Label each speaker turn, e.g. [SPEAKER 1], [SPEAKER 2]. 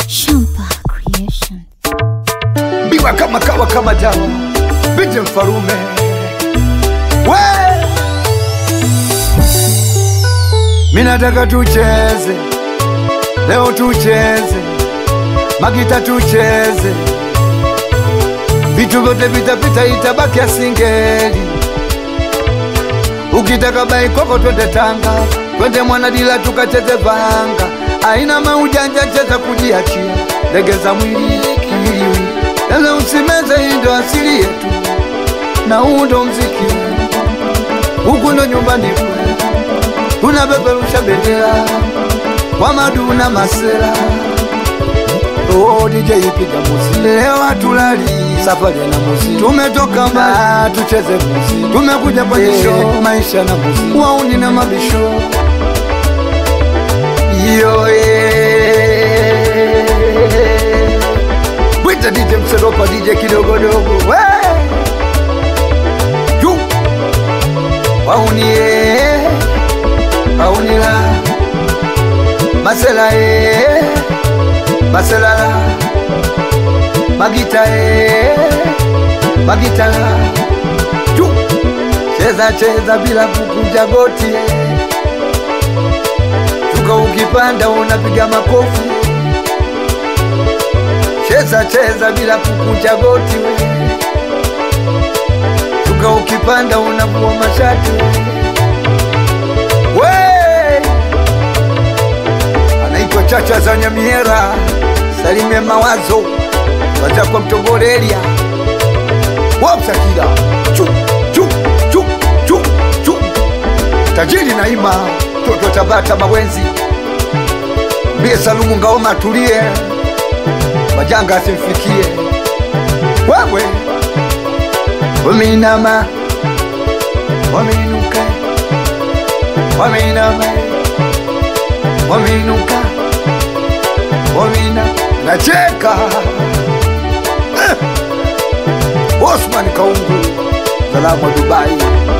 [SPEAKER 1] Champa Creation.
[SPEAKER 2] biwa kama kawa kama dawa binti mfarume we minataka tucheze leo tucheze magita tucheze vitu vyote vitapita itabaki asingeli ukitaka baikoko twende tanga twende mwanadila tukacheze vanga aina maujanja cheza kujiachia legeza mwili kiwiliwili lele usimeze hii ndo asili yetu na huu ndo mziki huku ndo nyumbani kwetu tunapeperusha bendera kwa maduna masera Oh, DJ piga muzi leo hatulali safari na muzi tumetoka mbali tucheze muzi tumekuja kwenye show maisha na muzi wauni na mabisho yo yeah. Wita DJ Mseropa DJ kidogodogo we Yu Waunie Waunila Masela e Maselala Magita e Magitala Yu Cheza cheza bila kukunja goti e. Shuka ukipanda unapiga makofi cheza cheza bila kukunja goti we shuka ukipanda unavua mashati we anaitwa chacha za nyamiera salime mawazo waza kwa mtogorelia wapsakila chu chu chu chu chu tajiri naima toto tabata mawenzi mbie salumu ngaoma tulie majanga asimfikie wewe wameinama wameinuka wameinama wameinuka wameina nacheka eh. Osman Kaungu salamu wa Dubai